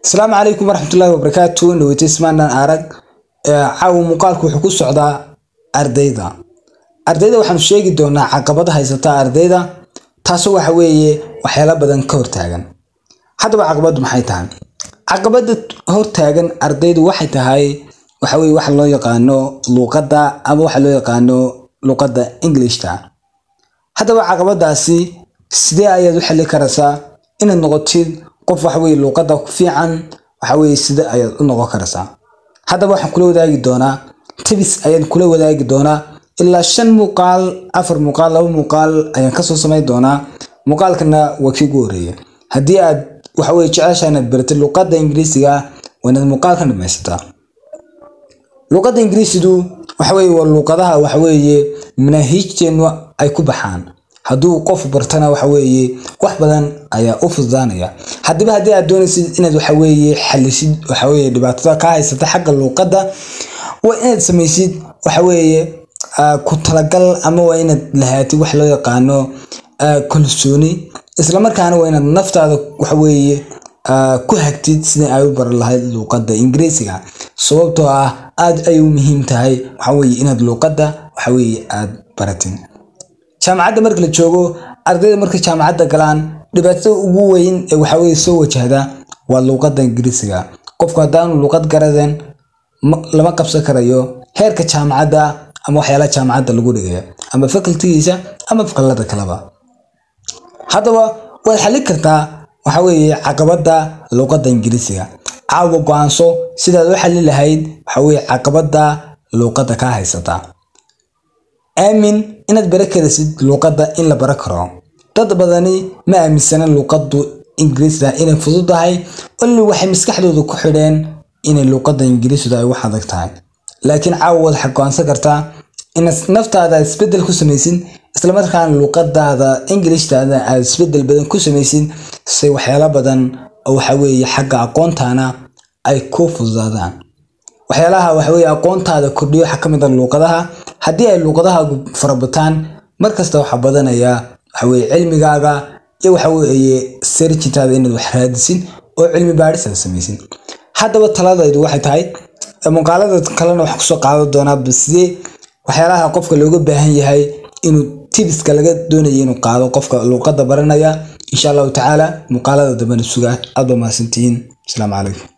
asalaamu calaykum waraxmatullaahi wabarakaatu dhaweytaysmaanaan arag caawa muuqaalku wuxuu ku socdaa ardayda ardayda waxaanu sheegi doonaa caqabada haysata ardayda taasoo waxa weeye waxyaala badan ka hortaagan haddaba caqabadu maxay tahay caqabada hortaagan ardaydu waxay tahay waxa weye waxa loo yaqaano luuqadda ama waxa loo yaqaano luuqadda englishta haddaba caqabadaasi sidee ayaad u xili karaysaa inaad noqotid qof waxaweye luuqadda ku fiican waxaweye sida ayaad u noqon karaysaa haddaba waxaan kula wadaagi doonaa tibis ayaan kula wadaagi doonaa ilaa shan muuqaal afar muuqaal laba muuqaal ayaan kasoo samayn doonaa muuqaalkana waa kii ugu horeeya haddii aad waxaweye jeceshaa inaad baratid luuqadda ingiriisiga waa inaad muuqaalkan dhamaysataa luuqadda ingiriisidu waxaweye waa luuqadaha waxaweeye manaahiijteennu ay ku baxaan hadduu qof bartana waxaweeye wax badan ayaa u fududaanaya hadiba haddii aad doonaysid inaad waxaweeye xalisid waxaweye dhibaatada kaa haysata xagga luuqadda waa inaad samaysid waxaweeye ku talagal ama waa inaad lahaatid wax loo yaqaano kalsooni islamarkaana waa inaad naftaada waxaweeye ku hagtid sidai ay u baran lahayd luuqadda ingiriisiga sababtoo ah aad ay u muhiim tahay waxaweye inaad luuqadda waxaweye aad baratid jaamacadda marka la joogo ardayda markay jaamacadda galaan dhibaatada ugu weyn ee waxaweye soo wajahda waa luuqadda ingiriisiga qofku haddaanu luuqad garadeen lama qabsan karayo heerka jaamacadda ama waxyaalaha jaamacadda lagu dhigaya ama facultigiisa ama fakalada kaleba haddaba waad xallin kartaa waxaweeye caqabadda luuqadda ingiriisiga caawa go-aanso sidaad u xallin lahayd waxaweye caqabadda luuqadda kaa haysata aamin inaad bara karaysid luuqadda in la bara karo dad badani ma aaminsana luuqaddu ingiriisda inay fududahay olli waxay maskaxdooda ku xidheen inay luuqadda ingiriisdu ay wax adag tahay laakiin caawa waad xagoonsan kartaa inaad naftaada aad isbedel ku samaysid islamarkaana luuqadaada ingilishtaada aad isbedel badan ku samaysid say waxyaalo badan oo waxaweeye xagga aqoontaana ay ku fududaadaan waxyaalaha waxaweye aqoontaada kordhiyo waxaa ka mid a luuqadaha haddii ay luuqadahaagu farabataan markasta waxaa badanaya waxaweye cilmigaaga iyo waxaweeye serjintaada inaad wax raadisid oo cilmi baadhis aad samaysid haddaba taladaydu waxay tahay muuqaalada kalena waxaan kusoo qaadan doonaa sidee waxyaalaha qofka looga baahan yahay inuu tibiska laga doonaya inuu qaado qofka luuqadda baranaya insha allahu tacaala muuqaalada dambena sugaa aad ba mahadsantihiin asalaamu calaykum